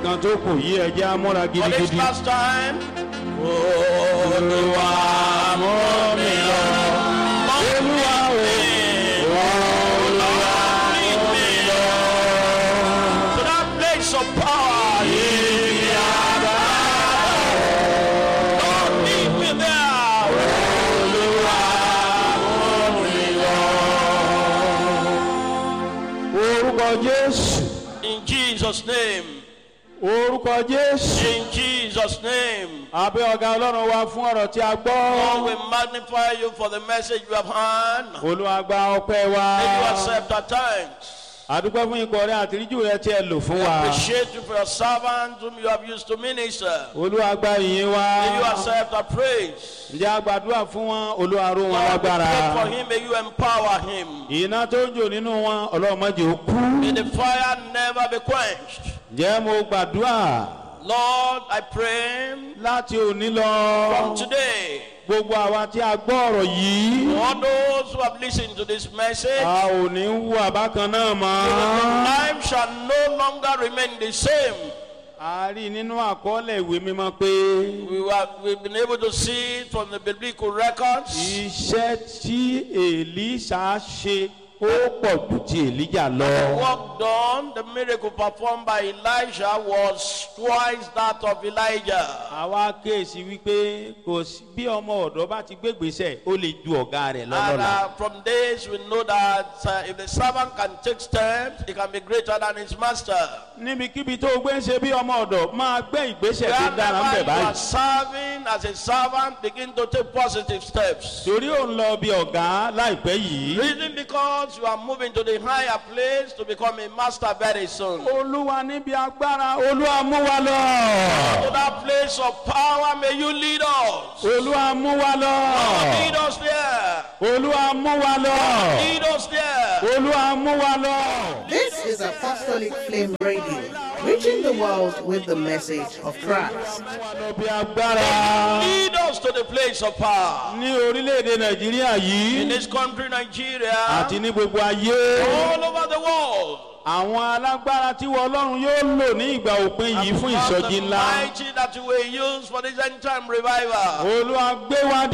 kan tó kù yí ẹjẹ́ amúra For this gidigidi. last time. Olúwa mú mi lọ. Olúwa o. Olúwa lead me to that place of power. Lead me Lord, lead me there. orúkọ jésù In Jesus' name. orúkọ jésù. In Jesus' name. àbẹ́ ọ̀gá ọlọ́run wa fún ọ̀rọ̀ tí a Lord, gbọ́. we magnify you for the message you have heard. olúwa gba ọpẹ́ wa. May you accept our thanks. àdúgbò fún ikọ̀ rẹ àtìríjù rẹ tí ẹ lò fún wa. Appreciate you for your servants whom you have used to minister. olúwa gba ìyìn wa. May you accept our praise. ǹjẹ́ a gbàdúrà fún wọn olúwa ró wọn Lord, we lágbára. pray for him. May you empower him. iná tó ń jò nínú wọn ọlọ́mọdé ó kú. May the fire never be quenched. ǹjẹ́ mo gbàdúrà Lord, I pray láti òní lọ. from today, gbogbo àwa tí a gbọ́ ọ̀rọ̀ yìí. all those who have listened to this message, a ò ní wú àbákan náà mọ́. life shall no longer remain the same. a rí nínú àkọọ́lẹ̀ ìwé mímọ́ pé We were, we've been able to see it from the biblical records. iṣẹ́ tí èlíṣà ṣe ó pọ̀ jù ti èlíjà lọ. work done, the miracle performed by Elijah was twice that of Elijah. àwa kéèsì wípé kò sí bí ọmọ ọ̀dọ́ bá ti gbégbèsè ó lè ju ọ̀gá rẹ̀ And lọ́lọ́la. uh, from this, we know that uh, if the servant can take steps, he can be greater than his master. níbikíbi tó o gbé ń ṣe bí ọmọ ọ̀dọ̀ máa gbé ìgbésẹ̀ tó dára ń Wherever bẹ̀ you are báyìí. serving as a servant, begin to take positive steps. torí ò ń lọ bí ọ̀gá láìpẹ́ yìí. Reason because you are moving to the higher place to become a master very soon. To olúwa níbi agbára olúwa mú wa lọ. that place of power, may you lead us. olúwa mú wa lọ. Lead us there. olúwa mú wa lọ. Lead us there. olúwa mú wa lọ. This is Apostolic Flame Radio, reaching the world with the message of Christ. mú wa lọ bí agbára. Lead us to the place of power. ní orílẹ̀-èdè nàìjíríà In yìí this country, Nigeria, àti ní gbogbo ayé all over the world. àwọn alágbára tí wọ́n ọlọ́run yóò lò ní ìgbà òpin yìí fún Because ìsọjí the ńlá mighty that you will use for this end time revival. olúwa gbé wa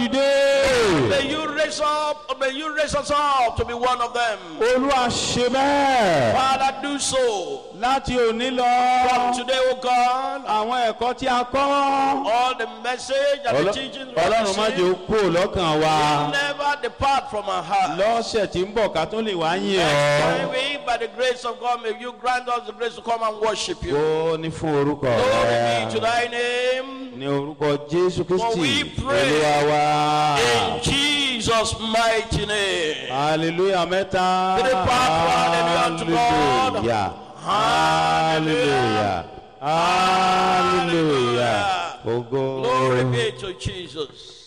dìde May you raise up, may you raise us up to be one of them. olúwa ṣe bẹ́ẹ̀ Father, do so. láti òní lọ From today, O God, àwọn ẹ̀kọ́ tí a kọ́ all the message and the teachings we have ọlọ́run má jẹ́ ó received kú lọ́kàn wa never depart from our heart. lọ́sẹ̀ tí ń bọ̀ ká tó lè wá yìn Next ọ́ time we, by the grace of God, may you grant us the grace to come and worship you. ó ní fún orúkọ Glory rẹ be to thy name. ní orúkọ jésù kristi we pray olúwa wa. In Jesus' mighty name. hallelujah mẹ́ta. To the Father, hallelujah to God. hallelujah hallelujah hallelujah. Ogo. Glory be to Jesus.